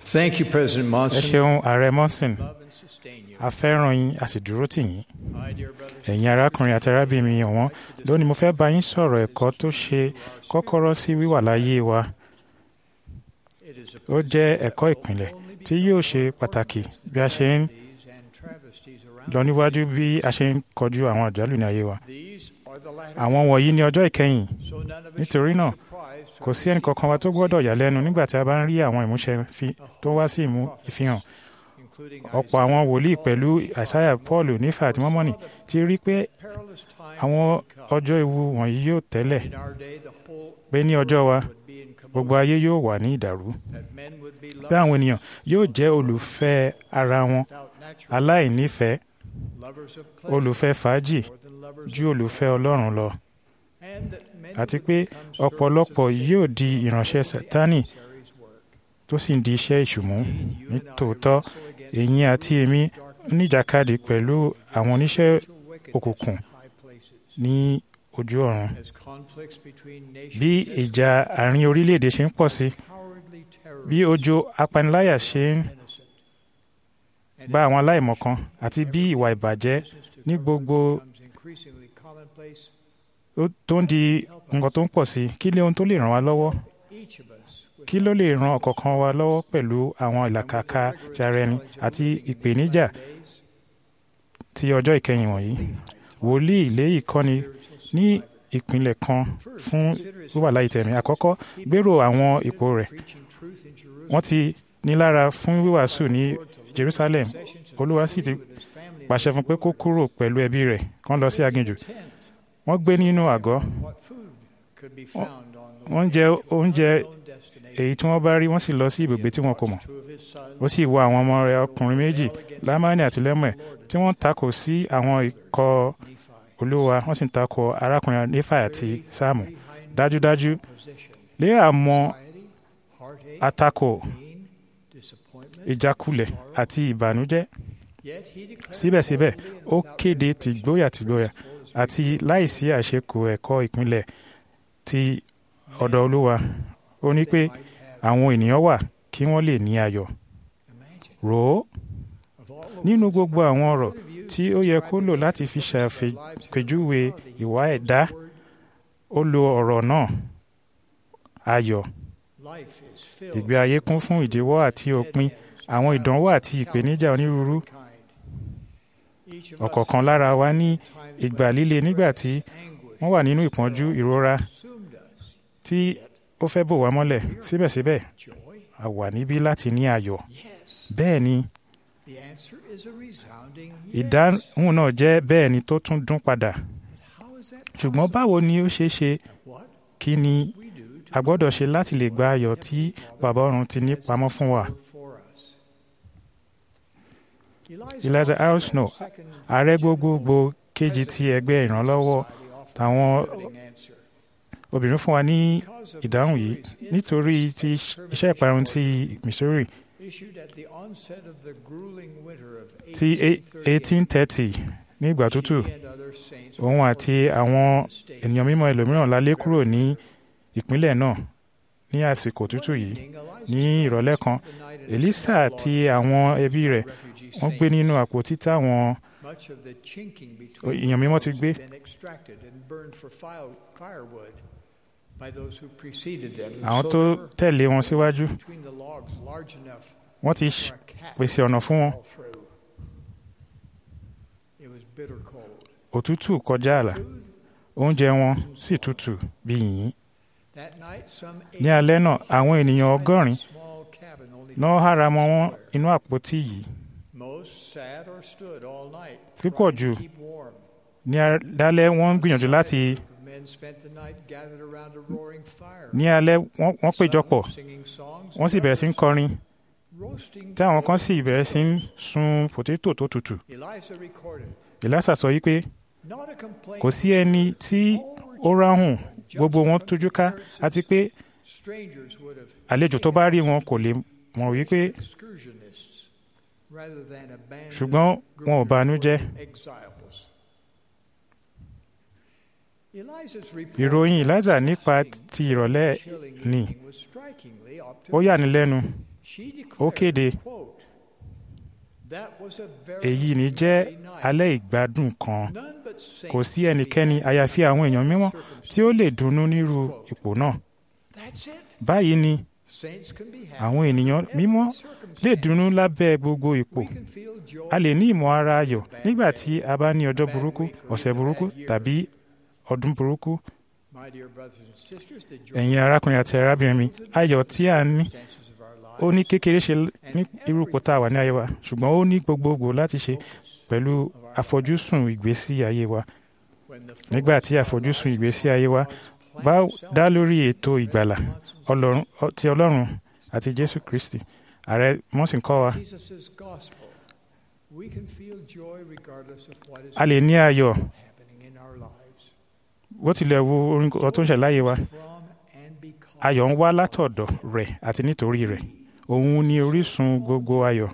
Thank you, President ẹ Monson. ṣeun ààrẹ monson Love and sustain you. a fẹ́ràn yín a sì dúró tì yín My dear brothers, ẹ̀yin arákùnrin àti arábìnrin mi ọ̀wọ́n lónìí mo fẹ́ bá yín sọ̀rọ̀ ẹ̀kọ́ tó ṣe kọ́kọ́rọ́ sí wíwà láyé wa it is a ó jẹ́ ẹ̀kọ́ ìpìlẹ̀ tí yóò ṣe pàtàkì bí a ṣe ń these and travesties around. lọ níwájú bí a ṣe ń kọjú àwọn àjálù ní ayé wa These are the latter. àwọn wọ̀nyí ní ọjọ́ ìkẹyìn So none of us nítorí should be náà, surprised kò sí ẹnì kankan wa tó gbọ́dọ̀ yà lẹ́nu nígbà tí a bá ń rí àwọn ìmúṣẹ fi- tó wá sí ìmú ìfihàn including ọ̀pọ̀ àwọn wòlíì pẹ̀lú àìsáyà paul nífà àti mọ́mọ́nì ti rí pé perilous time àwọn would come. ọjọ́ ewu wọ̀nyí yóò tẹ́lẹ̀ In our day, the whole pé ní ọjọ́ wa would be in gbogbo commotion, ayé yóò wà ní ìdàrú that men would be pé lovers àwọn ènìyàn yóò jẹ́ olùfẹ́ ara wọn without natural aláìnífẹ̀ẹ́ lovers of pleasure olùfẹ́ fàájì more than lovers ju olùfẹ́ ọlọ́run lọ and that many àti would pé become servants of ọ̀pọ̀lọpọ̀ Satan yóò di ìránṣẹ́ for the sátánì adversary's work. tó sì ń di iṣẹ́ ìṣùmú Indeed, you ní and I tòótọ́ wrestle against èyí àti èmi darkness, níjàkadì pẹ̀lú àwọn oníṣẹ́ spiritual wickedness òkùnkùn in high places. ní ojú ọ̀run As conflicts between nations bí escalate, ìjà àárín orílẹ̀-èdè ṣe ń pọ̀ sí cowardly terrorists bí ojú apaniláyà ṣe ń innocent. And bá as àwọn aláìmọ̀kan àti bí ìwà ìbàjẹ́ business to ní govern gbogbo becomes increasingly commonplace, ó- tó ń di nǹkan tó ń pọ̀ sí kí lé ohun tó lè ràn wá lọ́wọ́ each of us with kí ló lè ran ọ̀kọ̀ọ̀kan wa lọ́wọ́ pẹ̀lú àwọn ìlàkàkà ti ara ẹni àti ìpèníjà days, ti ọjọ́ ìkẹyìn wọ̀nyí wòlíì ilé ìkọ́ni spiritual ní survival. ìpínlẹ̀ kan First, fún consider his wíwà láyé tẹ̀mí àkọ́kọ́ gbèrò àwọn ipò rẹ̀ preaching truth in Jerusalem. wọ́n ti ní lára fún wíwàásù ní Lord to leave Jerusalem possessions and Olúwa sì flee ti with his family and pàṣẹ fún pé kó kúrò pẹ̀lú ẹbí rẹ̀ kán lọ sí aginjù tent. wọ́n gbé nínú àgọ́ What food could be found on the wọ́n way jẹ to an oúnjẹ unknown destination. èyí tí wọ́n bá rí wọ́n sì lọ sí ibùgbé tí wọn kò mọ̀ Two of his sons ó sì wo àwọn ọmọ rẹ̀ ọkùnrin méjì lámánì àti lẹ́mọ̀ tí wọ́n takò sí àwọn ikọ̀ Nephi. olúwa wọ́n sì ń takò arákùnrin nífà àti sáàmù Behind dájúdájú position. lé àmọ́ Anxiety, heartache, àtakò pain, disappointment. ìjákulẹ̀ àti ìbànújẹ́ Yet he declared síbẹ̀síbẹ̀ boldly and ó without kéde reservation tìgbóyà tìgbóyà gospel is àti láìsí àṣekù ẹ̀kọ́ ìpínlẹ̀ ti ọ̀dọ̀ olúwa ó ní pé they might have. àwọn ènìyàn wà kí wọ́n lè ní ayọ̀ Imagine. rò ó Of all the nínú words gbogbo that àwọn God ọ̀rọ̀ could have used tí to ó yẹ describe kó the lò nature láti of fi their lives, ṣàpèjúwe he chose ìwà the ẹ̀dá word, ó lo ọ̀rọ̀ náà ayọ̀ life is filled ìgbé ayé kún fún ìdíwọ́ àti òpin àwọn ìdánwò àti ìpèníjà onírúurú ọ̀kọ̀ọ̀kan lára wa ní ìgbà líle nígbà tí wọ́n wà nínú ìpọ́njú ìrora tí ó fẹ́ bò wá mọ́lẹ̀ síbẹ̀síbẹ̀ a wà níbí láti ní ayọ̀ bẹ́ẹ̀ ni ìdáhùn náà jẹ́ bẹ́ẹ̀ ni tó tún dún padà ṣùgbọ́n báwo ni ó ṣe é ṣe kí ni a gbọ́dọ̀ ṣe láti lè gba ayọ̀ tí bàbá ọ̀run ti ní pamọ́ fún wa. Eliza R. Snow ààrẹ gbogbogbò kejì ti ẹgbẹ́ ìrànlọ́wọ́ táwọn obìnrin fún wa ní ìdáhùn yìí nítorí ti iṣẹ́ ìparun ti Missouri ti 1830 ní ìgbà tútù òun àti àwọn ènìyàn mímọ́ ẹlòmíràn lálé kúrò ní ìpínlẹ̀ náà ní àsìkò tútù yìí ní ìrọ̀lẹ́ kan Elisa àti àwọn ẹbí rẹ̀ wọ́n gbé nínú àpótí táwọn èèyàn mímọ́ ti gbé. àwọn tó tẹ̀lé wọn síwájú wọ́n ti pèsè ọ̀nà fún wọn. òtútù kọjá àlà oúnjẹ wọn sì tutù bí yìnyín. ní alẹ́ náà àwọn ènìyàn ọgọ́rin náà hára mọ́ wọn inú àpótí yìí. pípọ̀ jù ní alẹ́ wọ́n ń gbìyànjú láti ní alẹ́ wọ́n péjọpọ̀ wọ́n sì bẹ̀rẹ̀ sí ń kọrin tí àwọn kan sì bẹ̀rẹ̀ sí ń sun pòtétò tó tutù. Èlásà sọ yí pé kò sí ẹni tí ó ráhùn gbogbo wọn tójú ká àti pé àlejò tó bá rí wọn kò lè mọ̀ wípé ṣùgbọ́n wọn ò banújẹ́. ìròyìn Eliza nípa ti ìrọ̀lẹ́ ni ó yà ní lẹ́nu She ó declared, kéde quote, "That was a very èyí ní jẹ́ very night. alẹ́ ìgbádùn kan None but saints kò sí can be ẹnikẹ́ni happy àyàfi àwọn in èèyàn that mímọ́ tí ó lè circumstance." dunnú nírú ipò náà That's it. báyìí ni Saints can be happy àwọn ènìyàn in every mímọ́ lè circumstance. dunnú lábẹ́ gbogbo ipò We can feel joy a lè ní ìmọ̀ ara ayọ̀ nígbà tí a bá ní ọjọ́ burúkú ọ̀sẹ̀ burúkú tàbí ọdún burúkú My dear brothers and sisters, the joy ẹ̀yin arákùnrin àti arábìnrin mi ayọ̀ tí a ní circumstances of our ó lives ní kékeré ṣe ní irú ipò tá a wà ní ayé wa ṣùgbọ́n ó ní gbogbogbò láti ṣe pẹ̀lú àfojúsùn ìgbésí ayé wa when the fullness nígbà tí of our àfojúsùn lives ìgbésí ayé wa God's bá plan of dá lórí ètò salvation, ìgbàlà months and Ọlọ́run ọ- ti Ọlọ́run àti Jésù Kristi ààrẹ wọ́n sì ń kọ́ wa Jesus' gospel, we can feel joy regardless of what is a lè ní ayọ̀ happening in our lives. bó tilẹ̀ wo orin kan tó ń ṣẹ̀ láyé wa From and because ayọ̀ ń wá látọ̀dọ̀ rẹ̀ àti nítorí rẹ̀ òun ni orísun gbogbo ayọ̀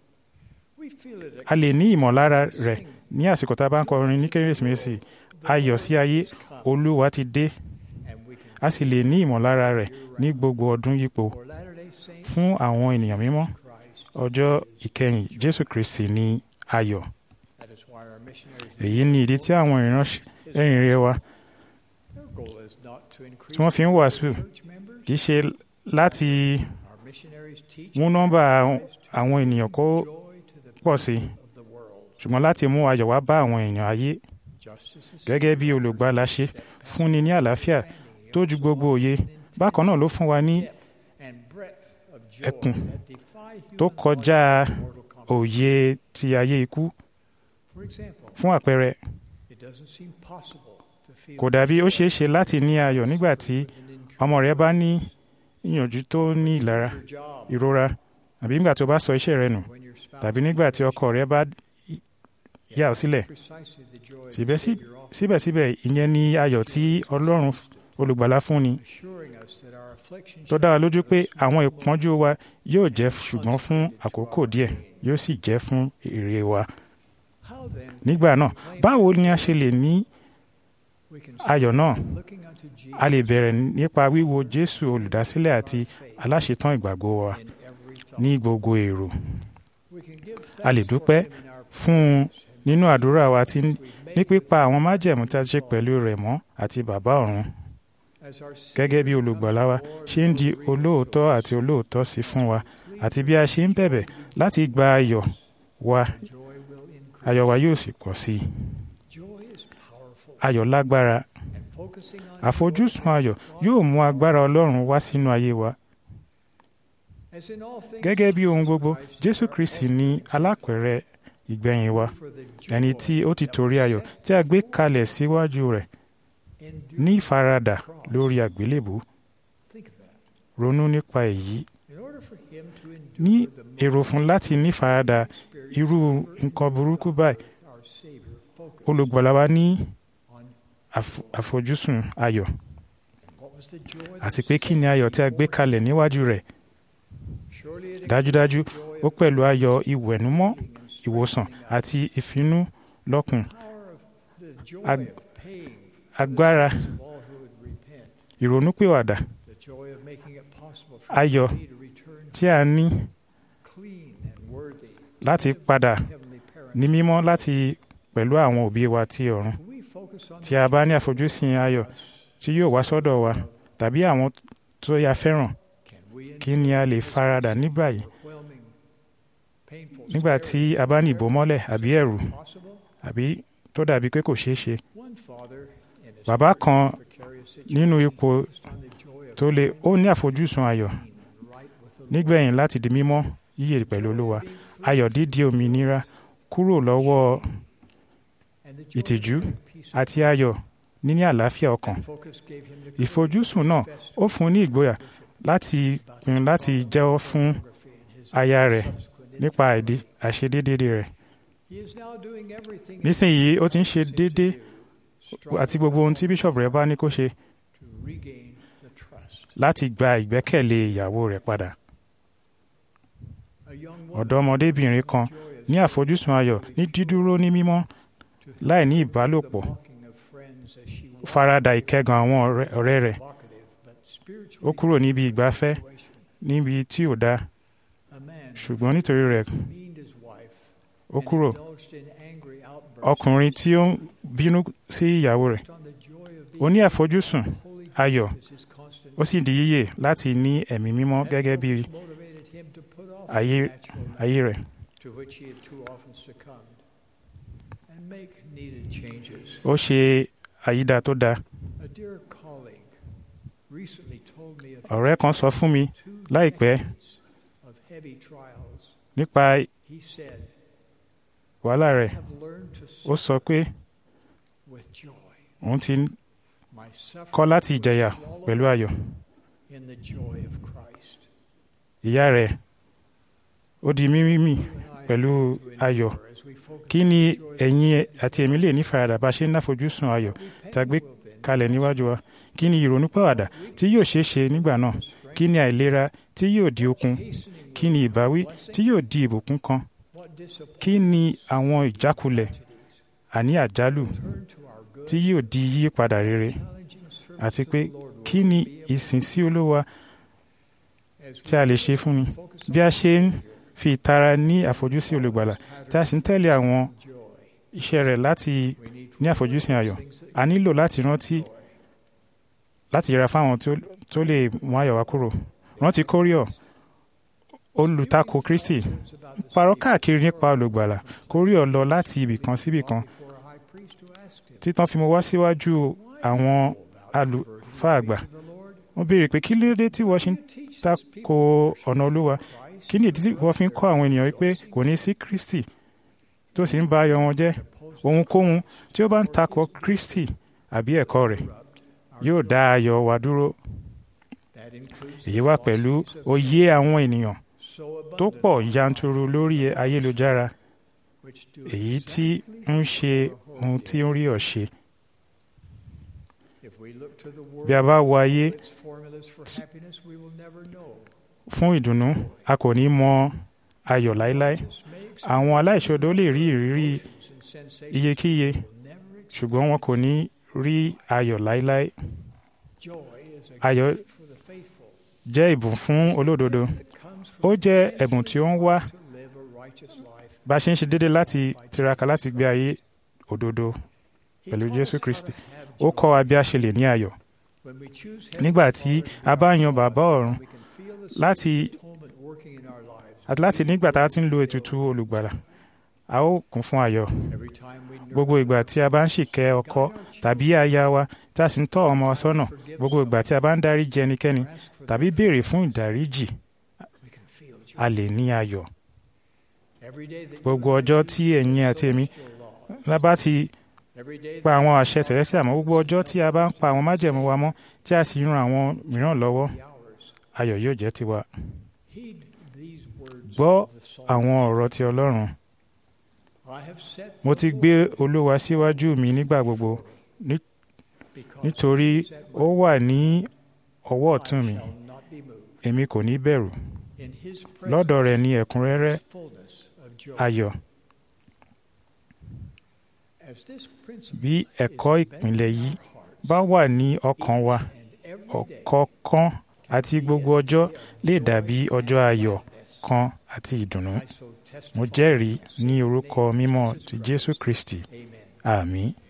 we feel it a lè ní ìmọ̀lára rẹ̀ ní àsìkò tá a bá ń kọrin ní kérésìmesì ayọ̀ sí ayé olúwa ti dé and we can a sì lè ní ìmọ̀lára rẹ̀ ní gbogbo ọdún yípo for Latter-day Saints fún àwọn ènìyàn mímọ́ Christ. ọjọ́ ìkẹyìn Jésù Kristi ní ayọ̀ That is why our missionaries èyí ni ìdí tí àwọn ìránṣẹ́ ẹ̀yìn rere wa their goal is not to increase tí wọ́n fi ń wàásù church members. kì í ṣe láti Our missionaries teach mú nọ́mbà àwọn- Christ to àwọn ènìyàn kó bring joy to the pọ̀ sí people of the world, ṣùgbọ́n láti mú ayọ̀ wá bá àwọn èèyàn ayé just as the gẹ́gẹ́ bí olùgbàlà ṣe fúnni ní àlàáfíà tó ju gbogbo òye bákan náà ló fún wa ní depth and breadth of joy ẹkùn that defy tó human kọjá logic and mortal comprehension. òye ti ayé ikú For example, fún àpẹẹrẹ it doesn't seem possible to feel kò dàbí ó ṣeé ṣe láti ní ayọ̀ nígbà tí ọmọ rẹ bá ní ìyànjú tó ní ìlara your job ìrora àbí nígbà tó bá sọ iṣẹ́ rẹ nù when your spouse tàbí nígbà tí ọkọ rẹ bá yà ọ́ sílẹ̀ precisely the joy of síbẹ̀ the sí- Savior offers, síbẹ̀síbẹ̀ ìyẹn ni ayọ̀ tí Ọlọ́run olùgbàlà fún ni assuring us that our affliction tó dá wa lójú pé shall àwọn be ìpọ́njú wa yóò jẹ́ ṣùgbọ́n fún àkókò díẹ̀ yóò sì jẹ́ fún èrè wa How then nígbà náà báwo ni a ṣe lè ní we can ayọ̀ náà start looking unto Jesus a lè bẹ̀rẹ̀ nípa wíwo Jésù olùdásílẹ̀ àti faith aláṣetán ìgbàgbọ́ wa in every thought. ní gbogbo èrò We can give a lè thanks for dúpẹ́ him in our fún un prayers and nínú àdúrà wa tí we've ní made pípa with àwọn him májẹ̀mú tí a ṣe pẹ̀lú rẹ̀ mọ́ àti bàbá ọ̀run as our gẹ́gẹ́ bí Savior olùgbàlà wa becomes ṣe ń di Lord and olóòótọ́ Lord. àti olóòótọ́ sí fún wa Please, àti bí a ṣe ń bẹ̀bẹ̀ láti gba ayọ̀ wa joy will increase. ayọ̀ wa yóò sì pọ̀ sí i Joy is powerful ayọ̀ lágbára and focusing on àfojúsùn joy ayọ̀ yóò mú agbára Ọlọ́run wá sínú ayé wa As in all things, gẹ́gẹ́ bí ohun Jesus gbogbo Christ Jésù is our Kristi ní ultimate alápẹ̀rẹ̀ ìgbẹ̀yìn wa for the joy ẹni tí ó ti that torí was ayọ̀ set tí a gbé before kalẹ̀ síwájú rẹ̀ endured ní ìfaradà the cross. lórí àgbélébù Think of that. ronú nípa èyí In order for him to ní endure the èrò fún láti ní ìfaradà experience irú ever nǹkan burúkú endured báyìí with our Savior focused olùgbàlà wa ní on àf- àfojúsùn ayọ̀ what was the joy that àti was pé kí ni set ayọ̀ tí a gbé before kalẹ̀ níwájú rẹ̀ him. Surely it dájúdájú includes the joy ó of pẹ̀lú ayọ̀ ìwẹ̀númọ́ healing and ìwòsàn strengthening us. àti ìfinú lọ́kùn Power of the joy Ag- of paying for the agbára sins of all who would repent. ìrònúpìwàdà The joy of making it possible for Ayọ̀ me to return tí a ní clean and worthy láti to padà Heavenly Parent. ní mímọ́ láti pẹ̀lú àwọn òbí wa tí ọ̀run Can we focus on tí a bá ní the àfojúsùn ayọ̀ us? tí yóò wá sọ́dọ̀ wa tàbí àwọn tó yà fẹ́ràn Can we kí ni a lè faradà ní báyìí overwhelming, painful nígbà tí a bá ní ìbòmọ́lẹ̀ àbí ẹ̀rù possible? àbí tó dàbí pé kò ṣeé ṣe One father in his bàbá very kan precarious nínú situation ipò focused on the joy of tó le ó being ní àfojúsùn ayọ̀ clean and right with the Lord. nígbẹ̀yìn láti di mímọ́ yíyè pẹ̀lú olúwa ayọ̀ dídi òmìnira kúrò lọ́wọ́ And the joy of ìtìjú being peace àti ayọ̀ níní àlàáfíà ọkàn focus gave him the ìfojúsùn náà courage ó fún un ní ìgboyà láti pinnu láti jẹ́wọ́ fún in his aya rẹ̀ subsequent nípa àìdí àìṣedéédé rẹ̀ He is now doing everything nísìnyí ó ti ń ṣe he déédé to do, àti gbogbo ohun tí bíṣọ̀bù rẹ̀ bá ní kó ṣe to regain the trust. láti gba ìgbẹ́kẹ̀lé ìyàwó rẹ̀ padà A young woman ọ̀dọ́mọdébìnrin kan joy of ní àfojúsùn ayọ̀ ní dídúró ní mímọ́ to láì ní the ìbálòpọ̀ mocking of friends as she walked farada ìkẹ́gàn àwọn ọ̀rẹ́- ọ̀rẹ́ rẹ̀ provocative but ó spiritually kúrò níbi ìgbafẹ́ situation. níbi tí ò dáa A man ṣùgbọ́n nítorí rẹ̀ demeaned his wife ó and kúrò indulged in angry outbursts ọkùnrin tí ó ń bínú sí ìyàwó rẹ̀ based on the joy of ó the ní àfojúsùn Holy ayọ̀ Ghost as his constant ó sì di yíyè láti ní ẹ̀mí mímọ́ That gẹ́gẹ́ bí focus motivated him to put off ayé the natural ayé rẹ̀ to which he had too often succumbed and make needed changes. ó ṣe àyídà tó dáa A dear colleague recently told me of ọ̀rẹ́ kan sọ fún mi two láìpẹ́ decades of heavy trials. nípa He said, wàhálà I rẹ̀ have learned to ó suffer sọ pé with joy. òun ti My suffering kọ́ láti was jẹ̀yà swallowed pẹ̀lú up ayọ̀ in the joy of Christ. ìyá rẹ̀ ó di mímímì You and I pẹ̀lú have to ayọ̀ endure as we focus kí on ni the joy of ẹ̀yin Christ. àti èmi lè ní faradà bá ṣe ń náfojúsùn ayọ̀ We tá a gbé pain will then kalẹ̀ níwájú wa kí ni ìrònúpìwàdà tí yóò ṣeé ṣe nígbà náà kí ni àìlera tí yóò di okun chastening kí ni ìbáwí tí yóò di ìbùkún kan what disappointment kí ni àwọn ìjákulẹ̀ àní àjálù turn to our good tí yóò di yípadà rere challenging service àti of pé the Lord will kí ni be able ìsìn sí olúwa as tí a lè ṣe fún ni bí a ṣe ń fi ìtara ní àfojúsí olùgbàlà tí a sì ń tẹ̀lé àwọn joy. iṣẹ́ rẹ̀ láti We need to ní àfojúsùn ayọ̀ things that a nílò láti rántí láti yẹra fáwọn tí ó- tó lè mú ayọ̀ wá kúrò rántí kóríọ̀ olùtakò kristi concerns about the parọ́ káàkiri nípa olùgbàlà kóríọ̀ lọ láti ibì kan síbì kan before a high priest who asked him, títàn fi mo wá síwájú àwọn àlùfáà àgbà to the Lord, wọ́n béèrè pé kí ló dé tí wọ́n ṣe ń teach these tako ọ̀nà olúwa Christ kí ni ìdí tí wọ́n fi ń kọ́ àwọn ènìyàn wípé kò ní sí kristi tó sì ń ba ayọ̀ wọn jẹ́ ohunkóhun tí ó bá ń takò kristi àbí ẹ̀kọ́ rẹ̀ yóò dá ayọ̀ wa dúró that includes èyí wá pẹ̀lú òye àwọn ènìyàn so tó abundant, pọ̀ yanturu lórí ayélujára which do èyí tí exactly ń ṣe what ohun our tí ó ń rí ọ̀ ṣe If we look to the world bí a bá wo ayé for its formulas for happiness, we will never know. fún ìdùnnú a kò ní mọ ayọ̀ láéláé Just may àwọn aláìṣòdo lè rí ìrírí experience and sensations iyekíye will never experience. ṣùgbọ́n wọn kò ní rí ayọ̀ láéláé Joy is a ayọ̀ gift for the faithful jẹ́ ìbùn fún olódodo that comes ó from jẹ́ ẹ̀bùn tí ó ń wá to live a righteous life. bá a ṣe ń ṣe déédéé láti tiraka láti gbé ayé òdodo He pẹ̀lú taught Jésù us how Kristi. to have ó joy. kọ́ wa bí a ṣe lè ní ayọ̀ When we choose nígbà Heavenly tí Father a bá yan bàbá ọ̀run we can feel the láti- Spirit of atonement working in our lives. àti láti nígbà tá a ti ń lo ètùtù olùgbàlà a ó kún fún ayọ̀ Every time we gbogbo nurture ìgbà tí a bá ń ṣìkẹ́ ọkọ tàbí aya wa tí a sì ń tọ́ ọmọ wa sọ́nà gbogbo ìgbà tí a bá ń dáríjì ẹnikẹ́ni or ask for tàbí béèrè fún ìdáríjì we can feel joy. a lè ní ayọ̀ Every day that you gbogbo and I ọjọ́ choose tí the ẹ̀yin àti èmi celestial law, lábá ti every day pa that àwọn we àṣẹ tẹ̀lẹ́sì àmọ́ gbogbo ọjọ́ tí a bá ń pa àwọn májẹ̀mú wa mọ́ tí a sì ń ran àwọn mìíràn lọ́wọ́ be ours. ayọ̀ yóò jẹ́ tiwa Heed these words Gbọ́ of the psalm. àwọn ọ̀rọ̀ ti Ọlọ́run I have set mo ti before gbé you Olúwa síwájú mi nígbà gbogbo because nítorí he is at ó work. wà ní ọwọ́ I ọ̀tún mi shall not be moved. èmi kò ní bẹ̀rù In his lọ́dọ̀ presence rẹ̀ ní ẹ̀kúnrẹ́rẹ́ is fullness of joy. ayọ̀ As this principle bí is ẹ̀kọ́ embedded ìpìlẹ̀ in yìí our hearts, bá wà ní ọkàn wa each and every day ọ̀kọ̀ọ̀kan àti be gbogbo a ọjọ́ day of lè joy dàbí and ọjọ́ ayọ̀ gladness. kan àti ìdùnnú I so mo testify jẹ́rìí in the ní name orúkọ of mímọ́ Jesus ti Jésù Christ. Kristi Amen. àmín